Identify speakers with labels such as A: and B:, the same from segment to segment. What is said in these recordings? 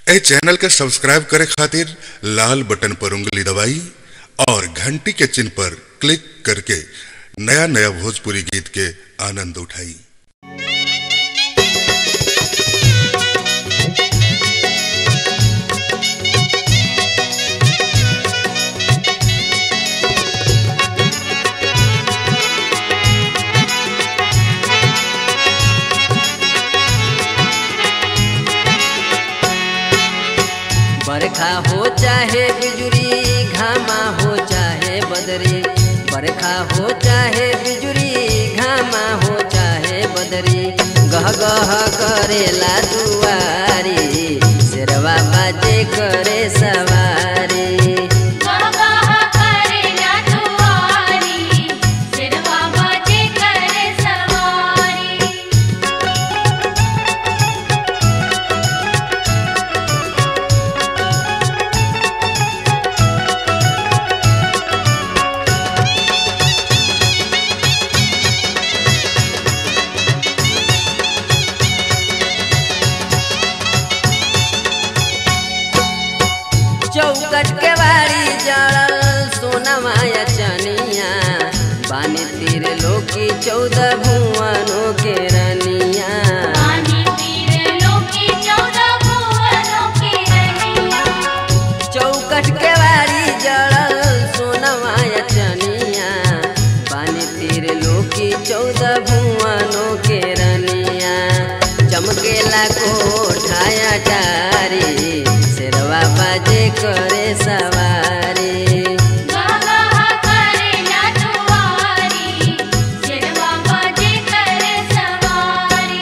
A: ए channel के subscribe करे खातिर लाल बटन पर उंगली दबाई और घंटी के चिन्ह पर क्लिक करके नया नया भोजपुरी गीत के आनंद उठाई
B: बरखा हो चाहे बिजुरी घामा हो चाहे बदरी बरखा हो चाहे बिजुरी घामा हो चाहे बदरी गह गह करेला दुआरी शेरवा बाजे करे सवारी
C: गह गह करेला दुआरी सिरवा बाजे करे सवारी
B: चौकट के बाड़ी जड़ल सोनमाया चनिया बानी तीर लोकी चौदह भुवनों के रनिया
C: पानी पीर लोकी चौदह भुवनों की रनिया
B: चौकट के बाड़ी जड़ल सोनमाया चनिया बानी तीर लोकी चौदह भुवनों के रनिया चमकेला कोठाया टारी शेरवा बाजे करे सवारी
C: गह गह करेला दुआरी सिरवा बाजे करे सवारी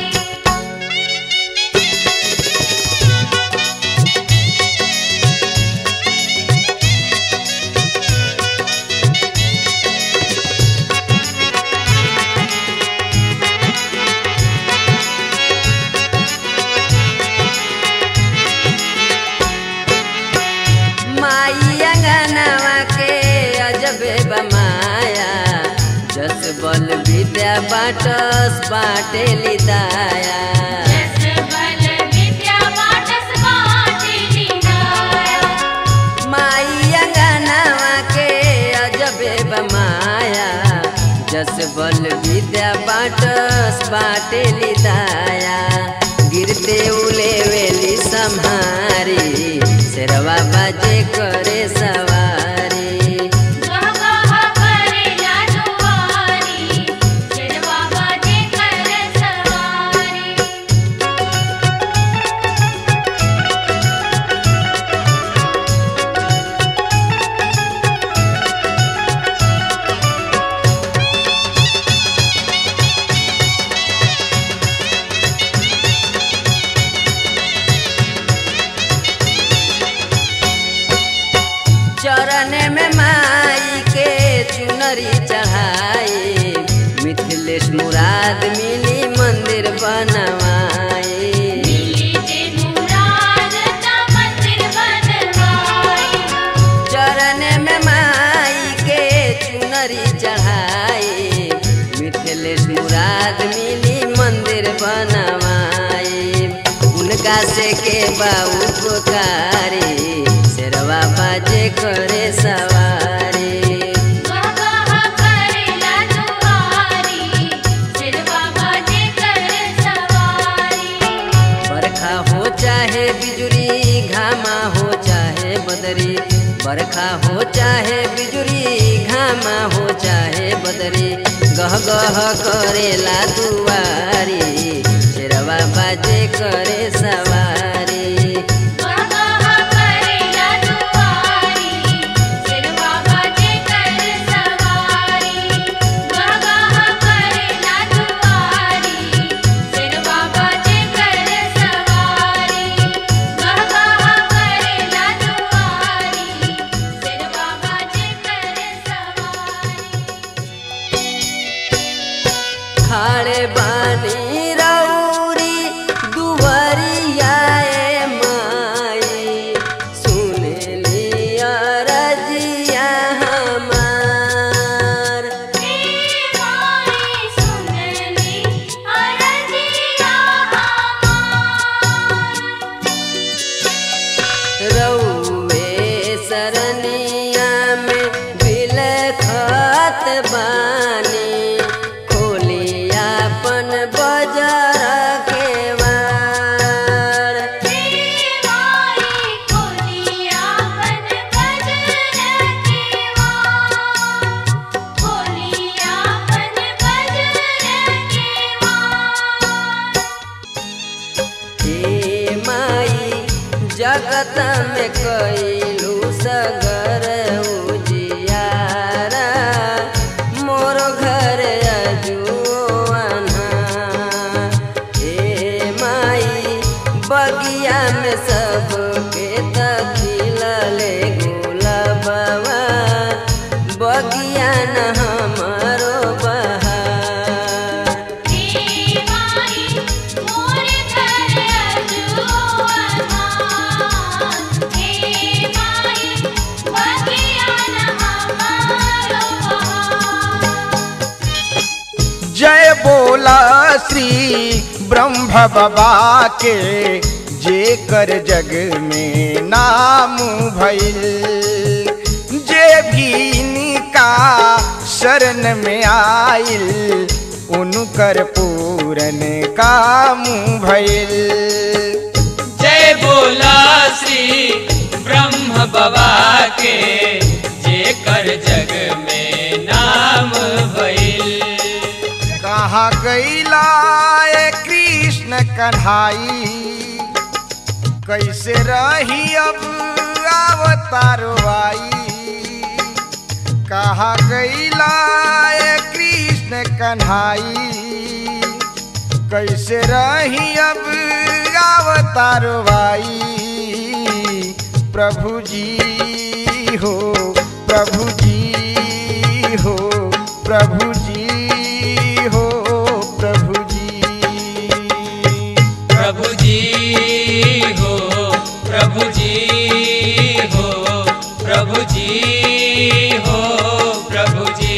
B: माई अंगनवा के अजबे बमाया जस बल विद्या बाटस बाटे लिदाया
C: जस बल विद्या बाटस बाटे लिनाया
B: माई अंगनवा के अजबे बमाया जस बल विद्या बाटस बाटे लिदाया गिरते उले वेली सम्हारी शेरवा बाजे करे सवारी
C: गह गह करेला दुआरी सिरवा बाजे करे सवारी
B: चरण में माई के चुनरी चढ़ाई मिथिलेश मुराद मिली मंदिर बनवाई
C: मिली जे मुराद ता मंदिर बनवाई
B: चरण में माई के चुनरी चढ़ाई मिथिलेश मुराद मिली मंदिर बनवाई उनका से के बाऊ पुकारी शेरवा बाजे करे सवारी
C: गह गह करेला दुआरी सिरवा बाजे करे सवारी
B: बरखा हो चाहे बिजुरी घामा हो चाहे बदरी बरखा हो चाहे बिजुरी घामा हो चाहे बदरी गह गह करेला दुआरी शेरवा बाजे करे सवारी
C: गह गह करेला दुआरी सिरवा बाजे करे सवारी गह गह करेला दुआरी सिरवा बाजे करे सवारी गह गह करेला दुआरी सिरवा बाजे करे सवारी
B: खाड़े बानी रौरी दुवरिया ए जगत में कैलू सगर उजियारा मोर घर अजुआना हे माई बगिया में सबके तखिलले गुलाबवा बगिया न हमारो बहार
C: हे माई मोरे घर अजुआना हे माई बगिया न हमारो बहार
D: जय बोला श्री ब्रह्म बाबा के जे कर जग में नाम भइल जे भी इनका शरण में आइल उनकर पूरन काम भइल
E: जय बोला श्री ब्रह्म बाबा के जेकर जग में नाम भइल
D: कहाँ गईला ए कृष्ण कन्हाई कैसे रही अब अवतारो आई कहाँ गईला ए कृष्ण कन्हाई कैसे रही अब अवतारो आई प्रभु जी हो प्रभु जी हो प्रभु जी हो प्रभु जी
E: प्रभु जी हो प्रभु जी हो प्रभु जी हो प्रभु जी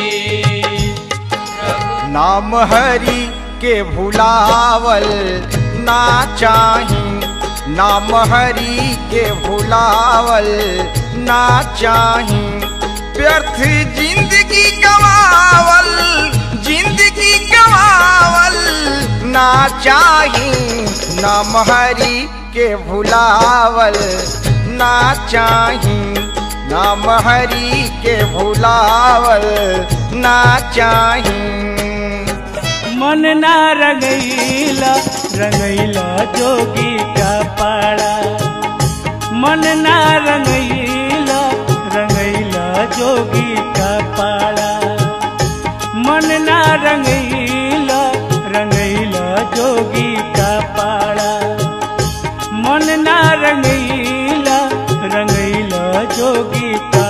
E: प्रभु
D: नाम हरि के भुलावल ना चाही नाम हरि के भुलावल ना चाही व्यर्थ जिंदगी गवावल जिंदगी गवावल ना चाही नाम हरि के भुलावल ना चाही नाम हरि के भुलावल ना चाही
F: मन ना रंगैला रंगैला जोगी का पाड़ा मन ना रंगैला रंगैला जोगी का पाड़ा मन ना रंगैला रंगैला जोगी का पाड़ा मन ना रंगैला रंगैला जोगी का